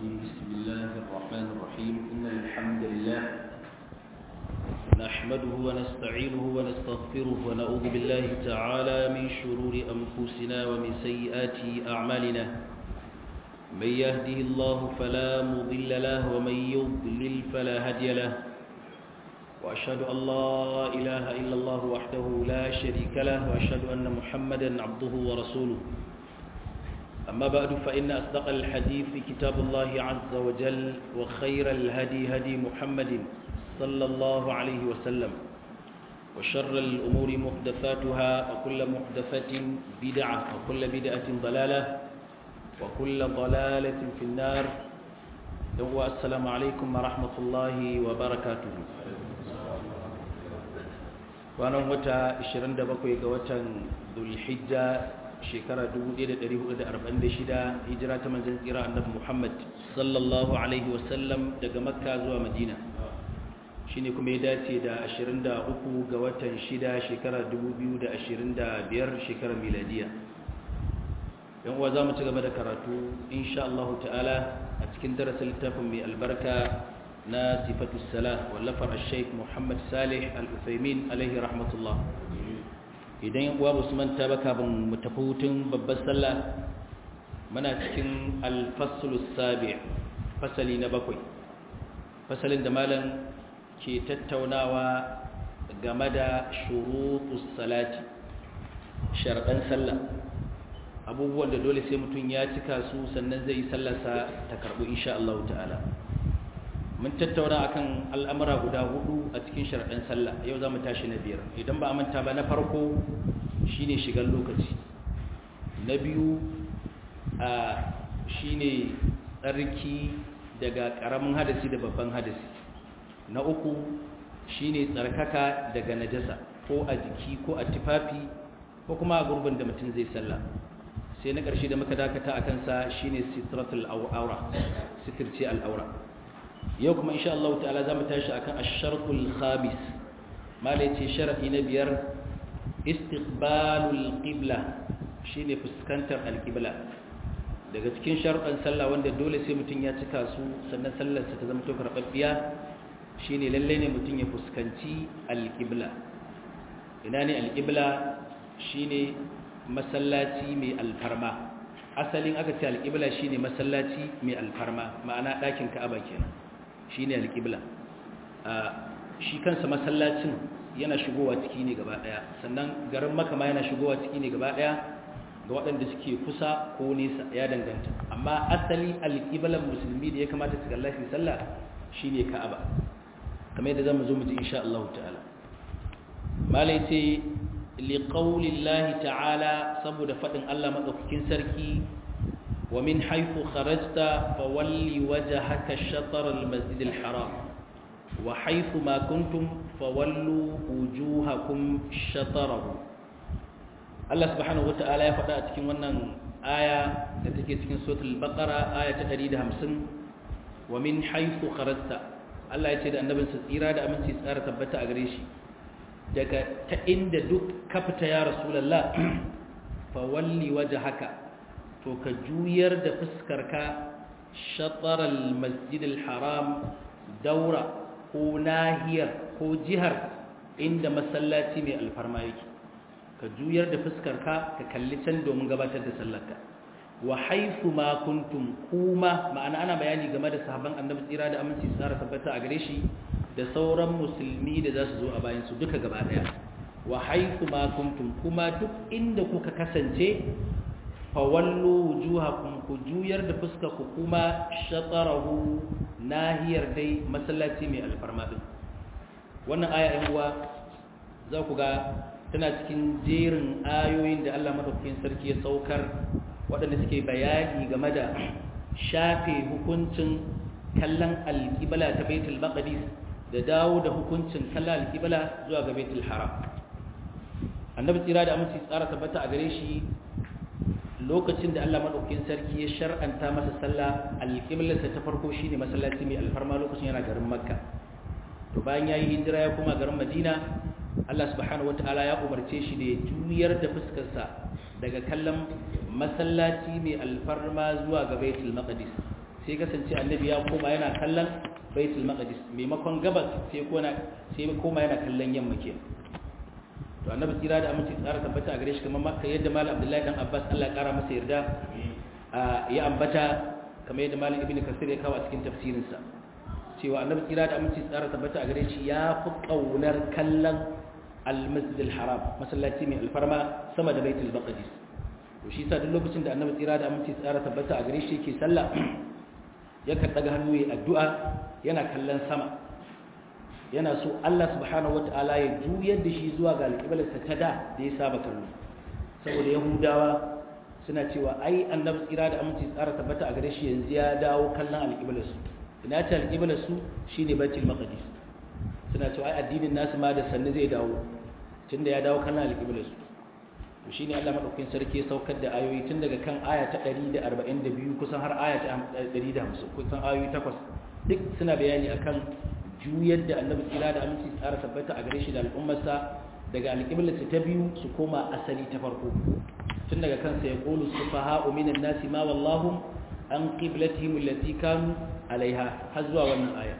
الرجيم بسم الله الرحمن الرحيم إن الحمد لله نحمده ونستعينه ونستغفره ونعوذ بالله تعالى من شرور أنفسنا ومن سيئات أعمالنا من يهده الله فلا مضل له ومن يضلل فلا هادي له وأشهد أن لا إله إلا الله وحده لا شريك له وأشهد أن محمدا عبده ورسوله أما بعد فإن أصدق الحديث كتاب الله عز وجل وخير الهدي هدي محمد صلى الله عليه وسلم وشر الأمور محدثاتها وكل محدثة بدعة وكل بدعة ضلالة وكل ضلالة في النار السلام عليكم ورحمة الله وبركاته kwanan wata 27 ga watan dulhijja shekara 1446 hijira ta manzan tsira annabi Muhammad sallallahu alaihi wasallam daga makka zuwa madina shine kuma ya dace da 23 ga watan 6 shekara 2025 shekarar miladiya yan uwa zamu ci gaba da karatu insha Allah ta'ala a cikin darasin littafin mai albarka na sifatu salah wallafar al-sheikh Muhammad Salih al-Uthaymin alaihi rahmatullah idan yan uwa musu manta ba kafin mu tafi hutun babbar sallah muna cikin al-fasl sabi fasali na bakwai fasalin da malam ke tattaunawa game da shurutus salati sharɗan sallah abubuwan da dole sai mutum ya cika su sannan zai yi sallarsa ta karɓu insha Allah ta'ala mun tattauna akan al'amura guda hudu a cikin sharaɗin sallah yau za mu tashi na biyar idan ba a manta ba na farko shine shigar lokaci na biyu a shine tsarki daga ƙaramin hadasi da babban hadasi na uku shine tsarkaka daga najasa ko a jiki ko a tufafi ko kuma a gurbin da mutum zai sallah sai na ƙarshe da muka dakata a kansa shine sitratul aura sitirce al'aura yau kuma insha Allah ta'ala za mu tashi akan ash-shartul khamis malai ce sharadi na biyar istiqbalul qibla shine fuskantar al-qibla daga cikin sharuɗan sallah wanda dole sai mutum ya cika su sannan sallar sa ta zama to karbabbiya shine lalle ne mutum ya fuskanci al-qibla ina ne al-qibla shine masallaci mai alfarma asalin aka ce al-qibla shine masallaci mai alfarma ma'ana ɗakin ka'aba kenan shi ne alƙibla shi kansa masallacin yana shigowa ciki ne gaba ɗaya sannan garin makama yana shigowa ciki ne gaba ɗaya ga waɗanda suke kusa ko nesa ya danganta amma asali alƙiblan musulmi da ya kamata su kalla shi sallah shi ne ka'aba kamar yadda zamu zo mu ji insha Allah ta'ala malai ce liqaulillahi ta'ala saboda faɗin Allah madaukakin sarki ومن حيث خرجت فولي وجهك شطر المسجد الحرام وحيث ما كنتم فولوا وجوهكم شطره الله سبحانه وتعالى ya faɗa a cikin wannan aya da take cikin suratul baqara aya ta 150 wa min haythu kharajta Allah ya ce da annabin sa tsira da aminci tsara tabbata a gare shi daga ta inda duk ka fita ya rasulullah fa walli wajhaka to ka juyar da fuskarka shatarar masjidil haram daura ko nahiyar ko jihar inda masallaci mai alfarma yake ka juyar da fuskarka ka kalli can domin gabatar da sallarka wa haifu ma kuntum kuma ma'ana ana bayani game da sahabban annabi tsira da aminci tsara tabbata a gare shi da sauran musulmi da za su zo a bayan su duka gaba daya wa haifu ma kuntum kuma duk inda kuka kasance fawallo wujuhakum ku juyar da fuska ku kuma shatarahu nahiyar dai masallaci mai alfarma din wannan aya ɗin uwa za ku ga tana cikin jerin ayoyin da Allah madaukakin sarki ya saukar waɗanda suke bayani game da shafe hukuncin kallon alƙibla ta baitul maqdis da dawo da hukuncin kallon alƙibla zuwa ga baitul haram annabi tsira da aminci tsara tabbata a gare shi lokacin da Allah madaukakin sarki ya shar'anta masa sallah alƙiblarsa ta farko shine masallaci mai alfarma lokacin yana garin Makka to bayan yayi hijira ya koma garin Madina Allah subhanahu wataala ya umarce shi da ya juyar da fuskarsa daga kallon masallaci mai alfarma zuwa ga Baitul Maqdis sai kasance annabi ya koma yana kallon baitul maqdis maimakon gabas sai koma sai koma yana kallon yamma ke to annabi tsira da aminci tsara tabbata a gare shi kamar makka yadda malam abdullahi dan abbas Allah ya kara masa yarda ya ambata kamar yadda malam ibnu kasir ya kawo a cikin tafsirinsa cewa annabi tsira da aminci tsara tabbata a gare shi ya fi kaunar kallon al-masjid al-haram masallaci mai alfarma sama da baitul maqdis to shi sa duk lokacin da annabi tsira da aminci tsara tabbata a gare shi yake sallah yakan daga hannu ya addu'a yana kallon sama yana so Allah subhanahu wataala ya juyar da shi zuwa ga alƙiblarsa ta da da ya saba kallo saboda yahudawa suna cewa ai annabi tsira da aminci tsara tabbata a gare shi yanzu ya dawo kallon alƙiblarsu ina ta alƙiblarsu shine baitul maqdis suna cewa ai addinin nasu ma da sannu zai dawo tunda ya dawo kallon alƙiblarsu to shine Allah madaukakin sarki ya saukar da ayoyi tun daga kan aya ta 142 kusan har aya ta 150 kusan ayoyi takwas duk suna bayani akan juyar da annabi tsira da aminci tsara tabbata a gare shi da al'ummarsa daga alƙiblarsa ta biyu su koma asali ta farko tun daga kansa ya qulu sufaha'u minan nasi ma wallahu an qiblatihim allati kanu alaiha har zuwa wannan aya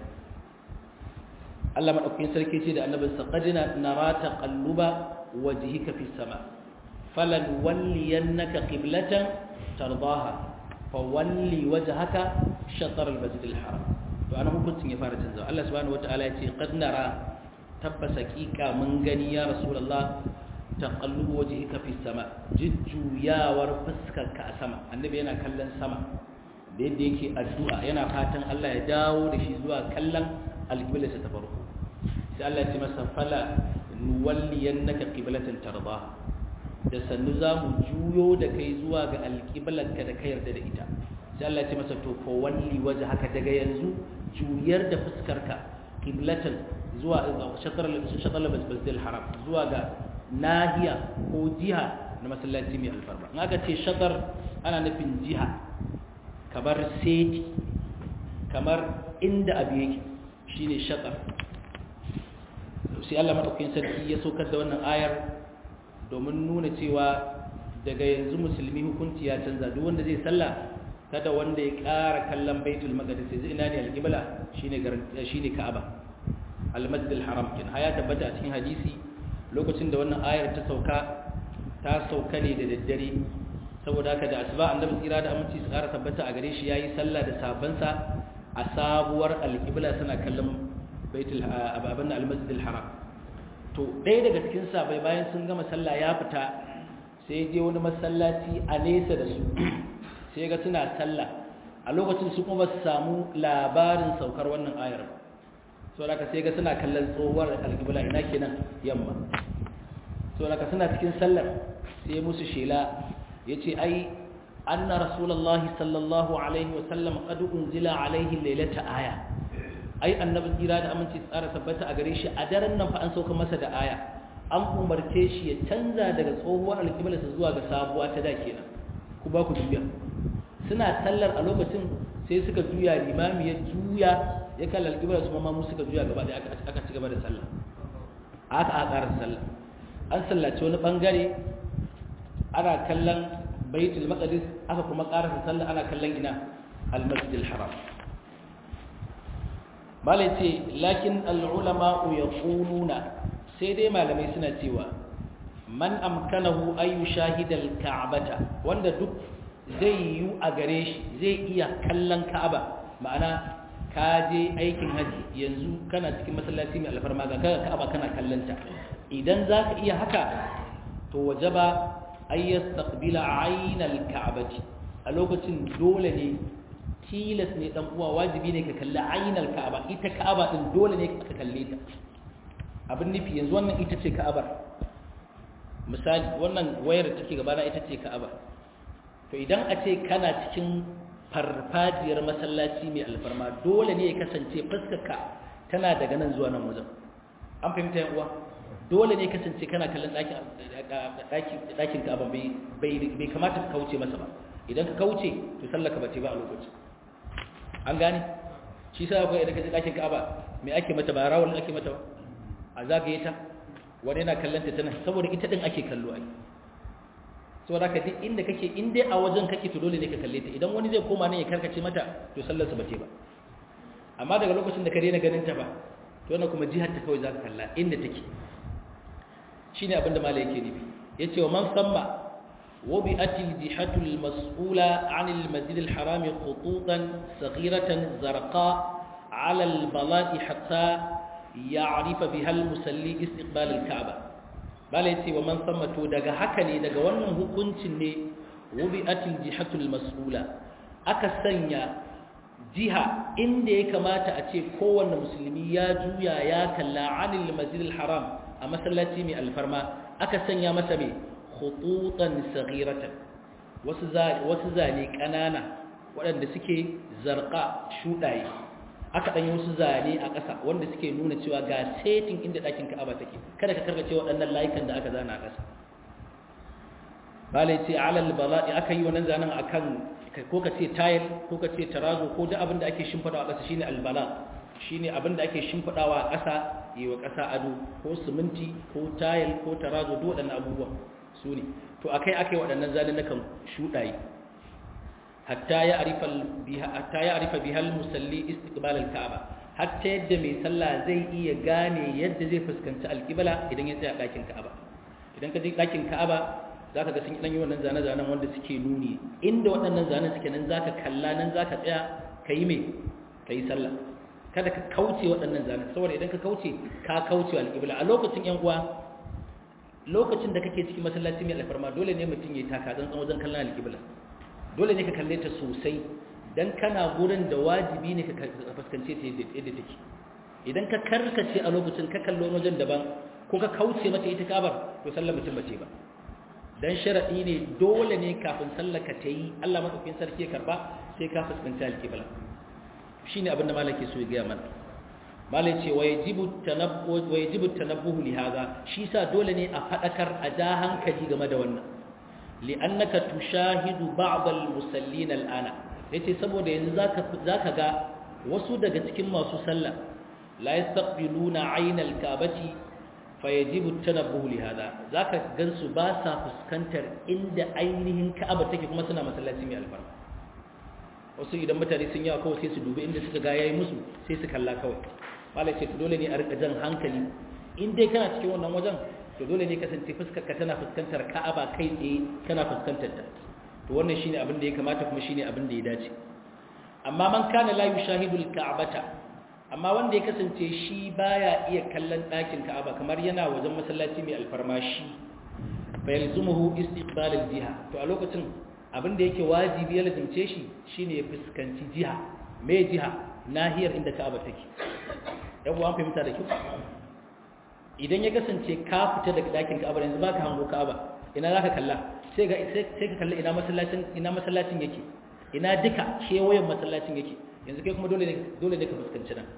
Allah madaukakin sarki ce da annabinsa qadina nara taqalluba wajhika fis sama' falan walliyannaka qiblatan tardaha fawalli wajhaka shatr al-masjid al-haram to ana hukuncin ya fara canzawa Allah subhanahu wataala ya ce qad nara tabbas haqiqa mun gani ya rasulullah taqallubu wajhika fi sama jujjuyawar fuskarka a sama annabi yana kallon sama da yadda yake addu'a yana fatan Allah ya dawo da shi zuwa kallon alqiblarsa ta farko sai Allah ya ce masa fala nuwalliyannaka qiblatan tardaha da sannu za mu juyo da kai zuwa ga alƙiblarka da ka yarda da ita sai Allah ce masa to ko walli waje haka daga yanzu juyar da fuskarka qiblatan zuwa shatar shatar masjidil haram zuwa ga nahiya ko jiha na masallaci mai alfarma in aka ce shatar ana nufin jiha kamar seti kamar inda abu yake shine shatar sai Allah madaukakin sarki ya saukar da wannan ayar domin nuna cewa daga yanzu musulmi hukunci ya canza duk wanda zai sallah kada wanda ya ƙara kallon baitul maqdis sai ina ne alqibla shine shine ka'aba al-masjid al-haram kin haya tabbata a cikin hadisi lokacin da wannan ayar ta sauka ta sauka ne da daddare saboda haka da asuba annabi tsira da aminci su ƙara tabbata a gare shi yayi sallah da sabansa a sabuwar alqibla suna kallon baitul ababin al-masjid al-haram to ɗaya daga cikin sabai bayan sun gama sallah ya fita sai je wani masallaci a nesa da su sai ga suna sallah a lokacin su kuma su samu labarin saukar wannan ayar so da sai ga suna kallon tsohuwar alƙibla ina kenan yamma so da suna cikin sallar sai musu shela ya ce ai anna rasulullahi sallallahu alaihi wasallam qad unzila alaihi lailata aya ai annabi tsira da aminci tsara tabbata a gare shi a daren nan fa an sauka masa da aya an umarce shi ya canza daga tsohuwar alƙiblarsa zuwa ga sabuwa ta da kenan ku ba ku juya suna sallar a lokacin sai suka juya limami ya juya ya kalla alƙiblar su ma mu suka juya gaba da aka ci gaba da sallah aka aka ƙara sallah an sallace wani bangare ana kallon baitul maqdis aka kuma ƙarasa sallah ana kallon ina al-masjidil haram malai ce lakin al'ulama'u ya ƙununa sai dai malamai suna cewa man amkanahu ayu shahidal ka'abata wanda duk zai yi a gare shi zai iya kallon ka'aba ma'ana ka je aikin haji yanzu kana cikin masallaci mai alfarma ga ka'aba kana kallonta idan za ka iya haka to wajaba ayyastaqbila aynal ka'abati a lokacin dole ne tilas ne dan uwa wajibi ne ka kalli ainal ka'aba ita ka'aba din dole ne ka kalle ta abin nufi yanzu wannan ita ce ka'abar misali wannan wayar da take gaba na ita ce ka'aba to idan a ce kana cikin farfajiyar masallaci mai alfarma dole ne ya kasance fuskarka tana daga nan zuwa nan wajen an fahimta yan uwa dole ne kasance kana kallon ɗakin ka'aba bai kamata ka kauce masa ba idan ka kauce to sallaka ba ce ba a lokacin an gane shi sa akwai idan ka ji ɗakin ka'aba me ake mata ba rawar ake mata ba a zagaye ta wani yana kallon ta tana saboda ita din ake kallo ai saboda ka duk inda kake in dai a wajen kake to dole ne ka kalle ta idan wani zai koma ne ya karkace mata to sallar sa bace ba amma daga lokacin da ka daina ganin ta ba to wannan kuma jihar ta kawai za ka kalla inda take shine abinda malai yake nufi yace wa man samma وبئت الجهة المسؤولة عن المسجد الحرام خطوطا صغيرة زرقاء على البلاط حتى يعرف بها المسلي استقبال الكعبة بل ومن ثم دغ هكني دغ wannan hukuncin ne wubi'at al-jihatu al-mas'ula aka sanya jiha inda ya kamata a ce kowanne musulmi ya juya ya kalla anil masjid al-haram a masallaci mai alfarma aka sanya masa mai khututan saghiratan wasu wasu zane kanana waɗanda suke zarqa shudaye aka dan yi wasu zane a ƙasa wanda suke nuna cewa ga setting inda ɗakin Ka'aba take kada ka karkace waɗannan layukan da aka zana a ƙasa bale ce alal bala'i aka yi wannan zanen akan ko ka ce tile ko ka ce tarazo ko duk abin da ake shimfidawa a ƙasa shine albala shine abin da ake shimfidawa a ƙasa yi wa ƙasa ado ko siminti ko tile ko tarazo duk waɗannan abubuwa su ne to akai akai waɗannan zalunnukan shuɗaye hatta ya arifa biha hatta ya arifa bihal musalli istiqbal al-ka'aba hatta yadda mai sallah zai iya gane yadda zai fuskanci al-qibla idan ya tsaya ɗakin ka'aba idan ka je ɗakin ka'aba zaka ga sun yi wannan zane-zanen wanda suke nuni inda waɗannan zanen suke nan zaka kalla nan zaka tsaya kayi me kayi sallah kada ka kauce waɗannan zanen saboda idan ka kauce ka kauce al-qibla a lokacin yan uwa lokacin da kake cikin masallaci mai alfarma dole ne mutum ya taka tsantsan wajen kallon alƙibla dole ne ka kalle ta sosai dan kana gurin da wajibi ne ka fuskance ta yadda take idan ka karkace a lokacin ka kallo wajen daban ko ka kauce mata ita kabar to sallar mutum bace ba dan sharadi ne dole ne kafin sallar ka ta yi Allah madaukakin sarki ya karba sai ka fuskanci alƙibla shine abin da malaki so ya ga mana malai ce wa yajibu tanabbu wa yajibu tanabbuhu li hadha shi sa dole ne a fadakar a ja hankali game da wannan li'annaka tushahidu ba'd al-musallin al-ana yace saboda yanzu zaka zaka ga wasu daga cikin masu sallah la yastaqbiluna 'ayna al-ka'bati fayajibu tanabbuhu li hadha zaka gansu ba sa fuskantar inda ainihin ka'aba take kuma suna masallaci mai albarka wasu idan mutane sun yawa kawai sai su dubi inda suka ga yayi musu sai su kalla kawai malai ce dole ne a rika jan hankali in dai kana cikin wannan wajen to dole ne kasance fuskar ka tana fuskantar Ka'aba kai tsaye kana fuskantar ta to wannan shine abin da ya kamata kuma shine abin da ya dace amma man kana la yushahidu al-ka'bata amma wanda ya kasance shi baya iya kallon ɗakin Ka'aba kamar yana wajen masallaci mai alfarmashi fa yalzumuhu istiqbal al-jiha to a lokacin abin da yake wajibi ya lazimce shi shine ya fuskanci jiha me jiha nahiyar inda Ka'aba take yan uwan fahimta da kyau idan ya kasance ka fita daga dakin Ka'aba yanzu baka hango Ka'aba ina zaka kalla sai ga sai ka kalla ina masallacin ina masallacin yake ina duka kewayen masallacin yake yanzu kai kuma dole ne dole ne ka fuskanci nan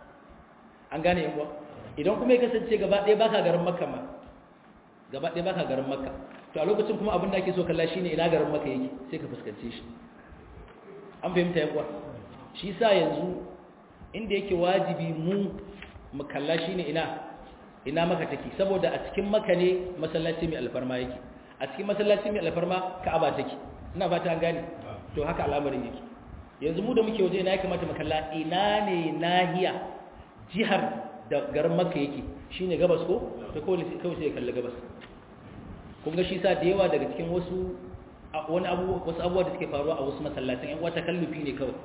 an gane yan uwa idan kuma ya kasance gaba ɗaya baka garin Makka ma gaba ɗaya baka garin Makka to a lokacin kuma abin da ake so kalla shine ina garin Makka yake sai ka fuskance shi an fahimta yan uwa shi sa yanzu inda yake wajibi mu mu kalla shine ina ina maka take saboda a cikin maka ne masallaci mai alfarma yake a cikin masallaci mai alfarma ka'aba take ina fata an gane to haka al'amarin yake yanzu mu da muke waje ina ya kamata mu kalla ina ne nahiya jihar da garin makka yake shine gabas ko to kawai kawai sai kalla gabas kun ga shi sa da yawa daga cikin wasu wani abu wasu abubuwa da suke faruwa a wasu masallatan yan wata kallufi ne kawai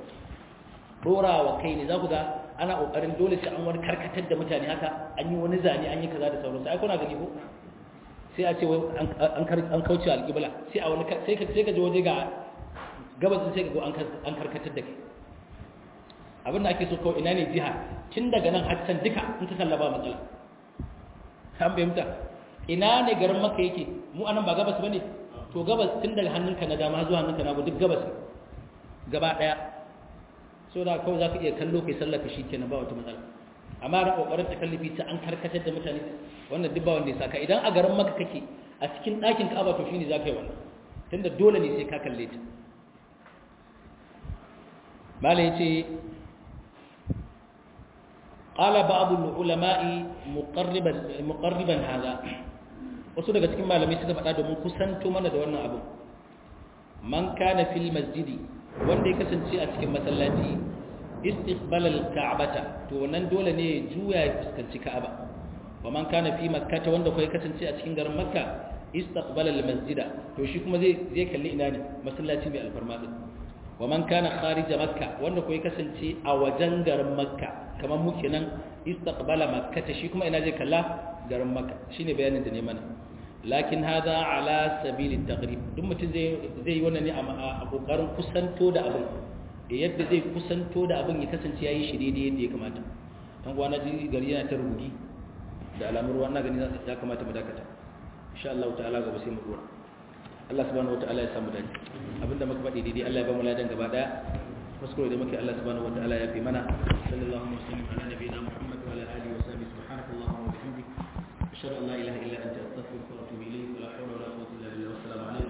dorawa kai ne za ku ga ana kokarin dole sai an wani karkatar da mutane haka an yi wani zane an yi kaza da sauransu ai kuna gani ko sai a ce an kauce alƙibla sai a wani sai ka sai ka je waje ga gabas sai ka go an karkatar da kai abin da ake so kawai ina ne jiha tun daga nan har can duka in ka kalla ba matsala an fahimta ina ne garin maka yake mu anan ba gabas bane to gabas tun daga hannunka na dama zuwa hannunka na duk gabas gaba daya so da kawai za ka iya kallo kai sallaka shi kenan ba wata matsala amma da kokarin ta kallifi ta an karkatar da mutane wannan duk ba wanda ya saka idan a garin maka kake a cikin ɗakin ka'aba to shine za ka yi wannan tunda dole ne sai ka kalle ta mala yace qala ba'd al-ulama'i muqarriban muqarriban hada wasu daga cikin malamai suka faɗa domin kusanto mana da wannan abin man kana fil masjidi wanda ya kasance a cikin masallaci istiqbal al-ka'bata to nan dole ne ya juya ya fuskanci ka'aba wa man kana fi makkah wanda kai kasance a cikin garin makka istaqbal al-masjida to shi kuma zai zai kalli ina ne masallaci mai alfarma din wa man kana kharij makka wanda kai kasance a wajen garin makka kamar mu kenan istaqbala makkah shi kuma ina zai kalla garin makka shine bayanin da ne mana lakin hada ala sabili taqrib duk mutum zai zai yi wannan ne a kokarin kusanto da abin yadda zai kusanto da abin ya kasance yayi shi daidai yadda ya kamata dan gwana ji gari yana ta rubugi da alamar ruwa na gani ya kamata mu dakata insha Allah ta'ala gaba sai mu dora Allah subhanahu wataala ya samu dace abinda muka faɗi daidai Allah ya ba mu ladan gaba daya kuskure da muke Allah subhanahu wataala ya fi mana sallallahu alaihi wa sallam ala nabiyina Muhammad wa ala alihi wa sahbihi subhanakallahumma wa bihamdik ashhadu an la ilaha illa anta astaghfiruka